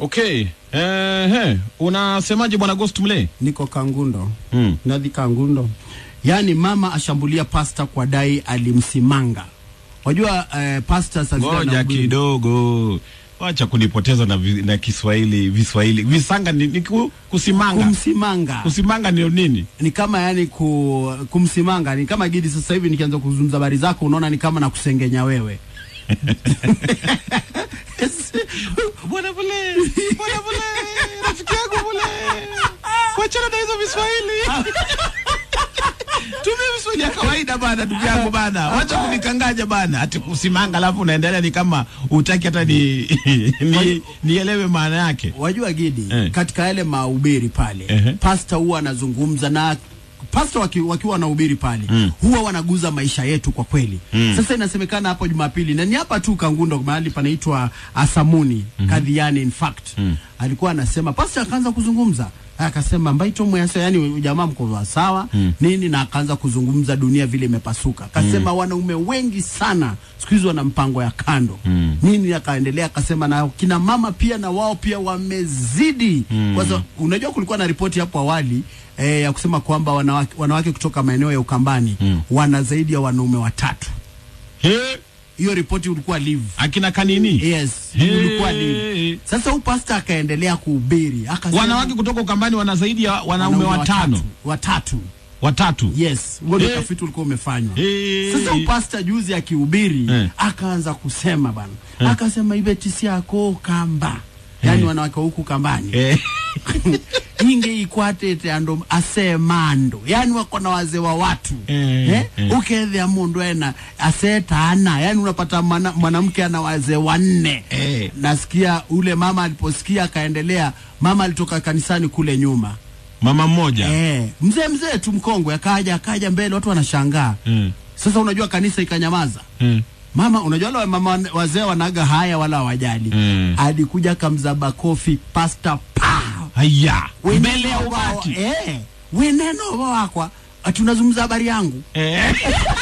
Okay. Eh, unasemaje bwana Ghost Mle? niko Kangundo Mm. nadhi Kangundo. Yaani mama ashambulia pasta kwa dai alimsimanga. Wajua eh, pasta saa zile Ngoja anahubiri- kidogo. Wacha kunipoteza na, vi, na Kiswahili viswahili. Visanga ni, ni ku, kusimanga. kumsimanga kusimanga ni nini? ni kama yani ku, kumsimanga ni kama Gidi. Sasa hivi nikianza kuzungumza habari zako, unaona ni kama nakusengenya wewe Bwana Mle. Bwana Mle. Rafiki yangu Mle. Wachana na hizo viswahili. Tumia viswahili ya kawaida bana ndugu yangu bana. Wacha kunikanganya bana. Ati kusimanga alafu unaendelea ni kama utaki hata ni, ni nielewe maana yake. Wajua Gidi Eh. katika yale mahubiri pale Ehe. pasta huwa anazungumza na pasta waki, wakiwa wanahubiri pale Mm. huwa wanaguza maisha yetu kwa kweli Mm. sasa inasemekana hapo Jumapili na ni hapa tu Kangundo mahali panaitwa Asamuni Kadhiani in fact Mm. alikuwa anasema pasta akaanza kuzungumza akasema mbaito mwasa yani jamaa mko wa sawa Mm. nini na akaanza kuzungumza dunia vile imepasuka akasema wanaume wengi sana siku hizi wana mpango ya kando Mm. nini akaendelea akasema na kina mama pia na wao pia wamezidi Mm. kwa sababu unajua kulikuwa na ripoti hapo awali eh, ya kusema kwamba wanawake, wanawake kutoka maeneo ya Ukambani Mm. wana zaidi ya wanaume watatu He, hiyo ripoti ulikuwa live akina kanini? yes Hey. ulikuwa live sasa huyu pasta akaendelea kuhubiri akasema Wanawake kutoka Ukambani wana zaidi ya wanaume watano. watatu, watatu. Watatu. yes huo ndio Eh. utafiti ulikuwa umefanywa Eh. sasa upasta juzi akihubiri Eh. akaanza kusema bana akasema ibetisi yako kamba yani Eh. wanawake wa huku kambani Eh. inge ikwatete ando asemando yani wako na wazee wa watu Eh, eh? eh. ukethea mundu ena asetana yani unapata mwana- mwanamke ana wazee wanne Eh. nasikia ule mama aliposikia akaendelea mama alitoka kanisani kule nyuma Mama mmoja. eh, mzee mzee tu mkongwe akaja akaja mbele watu wanashangaa Mm. sasa unajua kanisa ikanyamaza Mm. mama unajua wale mama wazee wanaga haya wala hawajali Mm. alikuja kamzaba kofi pasta pa Haya. Weneno Mbele ya wao- umati. eh, weneno wakwa ati unazungumza habari yangu Eh.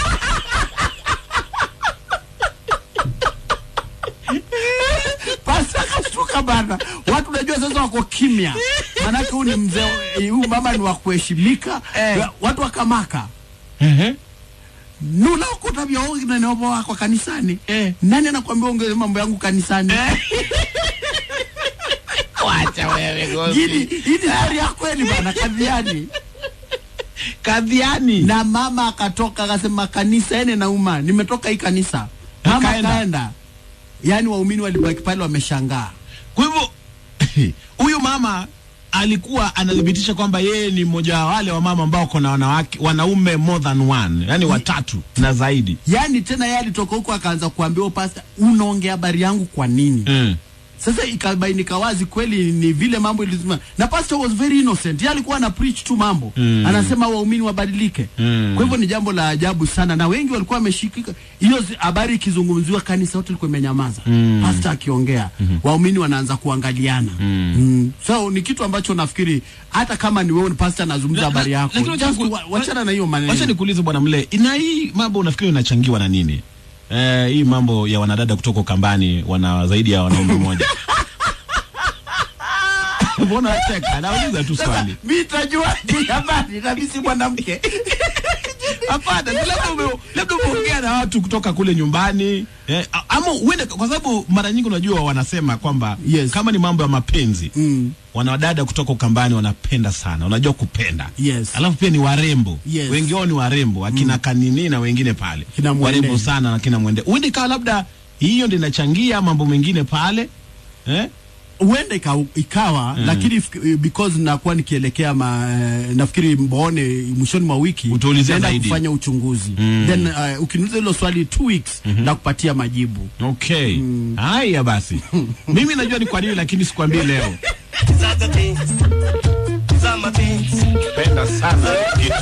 pasta akashtuka bana watu unajua sasa wako kimya manake huu ni mzee eh, huu mama ni wa kuheshimika Eh. watu wakamaka Ehe. nuna ukutabia neneovo wako kanisani Eh. nani anakwambia ongeze mambo yangu kanisani Wacha wewe Gidi, hii ni stori ya kweli bana kadhiani Kadhiani. na mama akatoka akasema kanisa ene nauma nimetoka hii kanisa mama Akaenda. akaenda yaani waumini walibaki pale wameshangaa Kwa hivyo huyu mama alikuwa anathibitisha kwamba yeye ni mmoja wa wale wa mama ambao kuna wanawake wanaume more than one, yani watatu na zaidi. yaani tena yeye alitoka huko akaanza kuambia "Oh, pasta unaongea habari yangu kwa nini Mm. sasa ikabainika wazi kweli ni vile mambo ilizima na pastor was very innocent yeye alikuwa ana preach tu mambo Mm. anasema waumini wabadilike Mm. kwa hivyo ni jambo la ajabu sana na wengi walikuwa wameshikika hiyo zi- habari ikizungumziwa kanisa yote ilikuwa imenyamaza Mm. pastor akiongea waumini wanaanza kuangaliana Mm. Mm. so ni kitu ambacho nafikiri hata kama ni wewe ni pastor anazungumza habari yako Lakini wacha just niku- wa- wachana na hiyo maneno Wacha nikuulize bwana Mle, na hii mambo unafikiri inachangiwa na nini? Eh, hii mambo ya wanadada kutoka Ukambani wana zaidi ya wanaume mmoja. Mbona unacheka? Nauliza tu swali. mimi nitajua ni habari na mimi si mwanamke Hapana, si labda ume, labda umeongea na watu kutoka kule nyumbani eh, a- ama uende, kwa sababu mara nyingi unajua wanasema kwamba Yes. kama ni mambo ya mapenzi mm. wanadada kutoka Ukambani wanapenda sana, unajua kupenda Yes. alafu pia ni warembo Yes. wengi wao ni warembo akina kanini na wengine pale Kina Mwende. warembo sana na kina mwende uende ikawa labda hiyo ndio inachangia mambo mengine pale eh? huenda ika, ikawa Mm. lakini if- because nakuwa nikielekea ma, eh, nafikiri mbone mwishoni mwa wiki Utaulizia naenda zaidi. kufanya uchunguzi Mm. then uh, ukiniuliza hilo swali two weeks na kupatia majibu Okay, haya basi, mimi najua ni kwa nini, lakini sikwambii leo. These are the things. These are my things. Penda sana